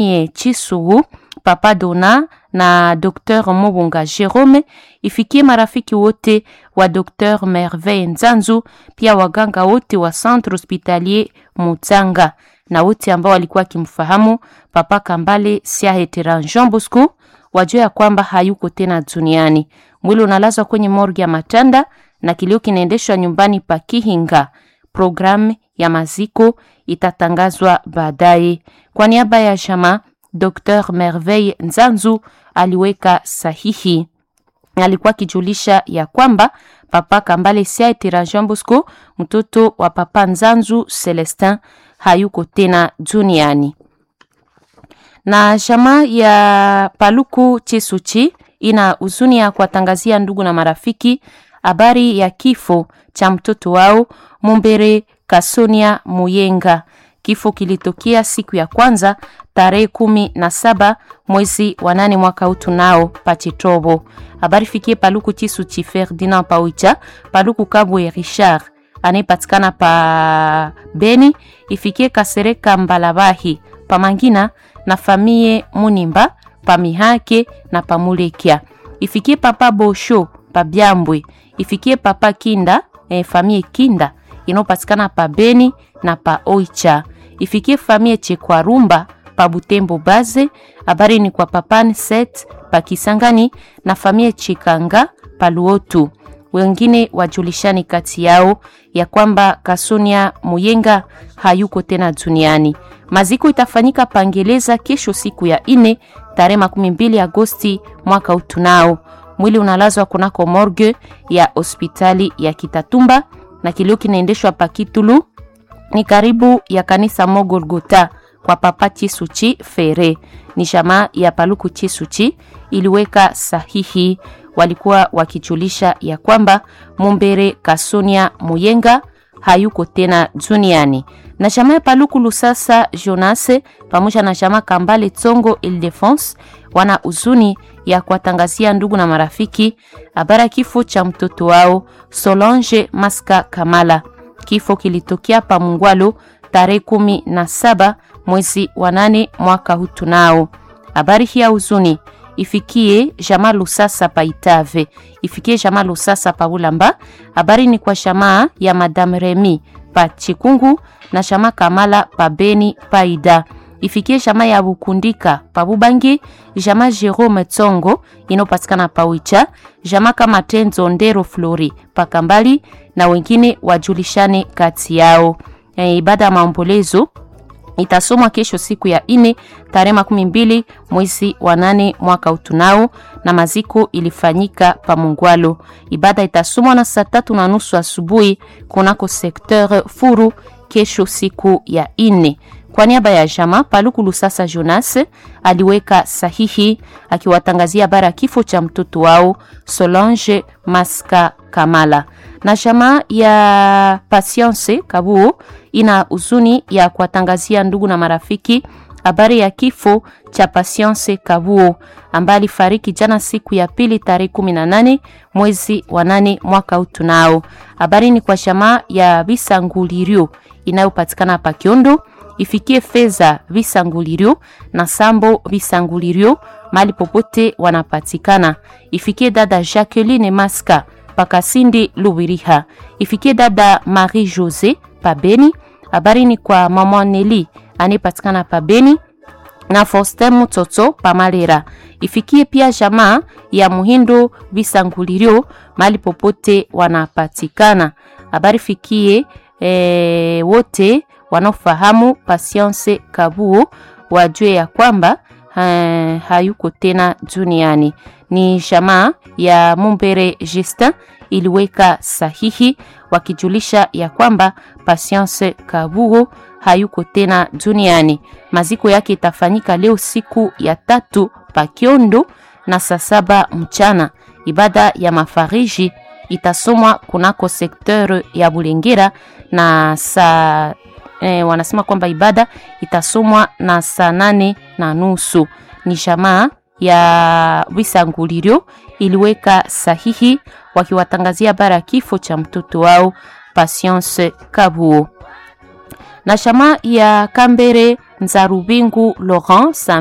famille Chisugu, Papa Dona na Dr. Mobunga Jerome, ifikie marafiki wote wa Dr. Merveille Nzanzu, pia waganga wote wa Centre Hospitalier Mutanga na wote ambao walikuwa wakimfahamu Papa Kambale Siahetera Jean Bosco wajua ya kwamba hayuko tena duniani. Mwili unalazwa kwenye morgue ya Matanda na kilio kinaendeshwa nyumbani pa Kihinga. Programu ya maziko itatangazwa baadaye. Kwa niaba ya jamaa, Dr. Merveille Nzanzu aliweka sahihi. Alikuwa akijulisha ya kwamba Papa Kambale Siaitira Jean Bosco, mtoto wa Papa Nzanzu Celestin, hayuko tena duniani na jamaa ya Paluku Chisuchi ina huzuni ya kuwatangazia ndugu na marafiki habari ya kifo cha mtoto wao Mumbere Kasonia Muyenga. Kifo kilitokea siku ya kwanza tarehe kumi na saba mwezi wa nane mwaka huu tunao Pachitobo. Habari fikie Paluku Chisuchi Ferdinand Pawicha, Paluku Kabwe Richard anayepatikana pa Beni, ifikie Kasereka Mbalabahi Pamangina na famie Munimba Pamihake na Pamulekia, ifikie Papa Bosho pa Byambwe, ifikie Papa Kinda eh, famie Kinda inayopatikana pa Beni na pa Oicha, ifikie famie Chekwarumba pa Butembo Baze. Habari ni kwa Papa Set pa Kisangani na famie Chikanga pa Luotu. Wengine wajulishani kati yao ya kwamba Kasonia Muyenga hayuko tena duniani. Maziko itafanyika Pangeleza kesho siku ya ine tarehe makumi mbili Agosti mwaka utunao. Mwili unalazwa kunako morgue ya hospitali ya Kitatumba na kilio kinaendeshwa Pakitulu ni karibu ya kanisa Mogolgota kwa Papa Chisuchi Fere. Ni jamaa ya Paluku Chisuchi iliweka sahihi, walikuwa wakijulisha ya kwamba Mumbere Kasonia Muyenga hayuko tena duniani na jamaa ya Paluku Lusasa Jonase pamoja na jamaa Kambale Tsongo Ildefense wana huzuni ya kuwatangazia ndugu na marafiki habari kifo cha mtoto wao Solange Maska Kamala. Kifo kilitokea pa Mungwalo tarehe kumi na saba mwezi wa nane mwaka huu tunao. Habari hii ya huzuni ifikie jamaa Lusasa pa Itave, ifikie jamaa Lusasa pa Bulamba. Habari ni kwa jamaa ya Madame Remy pa Chikungu na jamaa Kamala pa Beni Paida, ifikie jamaa ya Bukundika pa Bubangi, jamaa Jerome Tsongo inopatikana pa Wicha, jamaa kama Tenzo Ndero Flori pa Kambali na wengine wajulishane kati yao. E, ibada ya maombolezo itasomwa kesho siku ya ine tarehe makumi mbili mwezi wa nane mwaka utunao, na maziko ilifanyika pa Mungwalo. Ibada itasomwa na saa tatu na nusu asubuhi kunako sekteur Furu kesho siku ya ine. Kwa niaba ya jama Paluku Lusasa Jonas aliweka sahihi akiwatangazia bara ya kifo cha mtoto wao Solange Maska Kamala na jamaa ya Patience Kabuo ina huzuni ya kuwatangazia ndugu na marafiki habari ya kifo cha Patience Kabuo ambaye alifariki jana siku ya pili tarehe 18 mwezi wa nane mwaka huu tunao. Habari ni kwa jamaa ya Bisangulirio inayopatikana pa Kiondo, ifikie fedha Bisangulirio na Sambo Bisangulirio mali popote wanapatikana, ifikie dada Jacqueline Maska Pakasindi Lubiriha, ifikie dada Marie Jose Pabeni. Habari ni kwa mama Neli anayepatikana Pabeni na Faustin Mutoto Pamalera, ifikie pia jamaa ya Muhindo Bisangulirio mali popote wanapatikana. Habari fikie e, wote wanaofahamu Patience Kabuo wajue ya kwamba ha, hayuko tena duniani. Ni jamaa ya Mumbere Justin iliweka sahihi wakijulisha ya kwamba Patience Kabuo hayuko tena duniani. Maziko yake itafanyika leo siku ya tatu Pakiondo na saa saba mchana. Ibada ya mafariji itasomwa kunako sekteur ya Bulengera na saa eh, wanasema kwamba ibada itasomwa na saa nane na nusu. Ni jamaa ya Wisangulirio iliweka sahihi wakiwatangazia bara ya kifo cha mtoto wao Patience Kabuo na jamaa ya Kambere Nzarubingu Laurent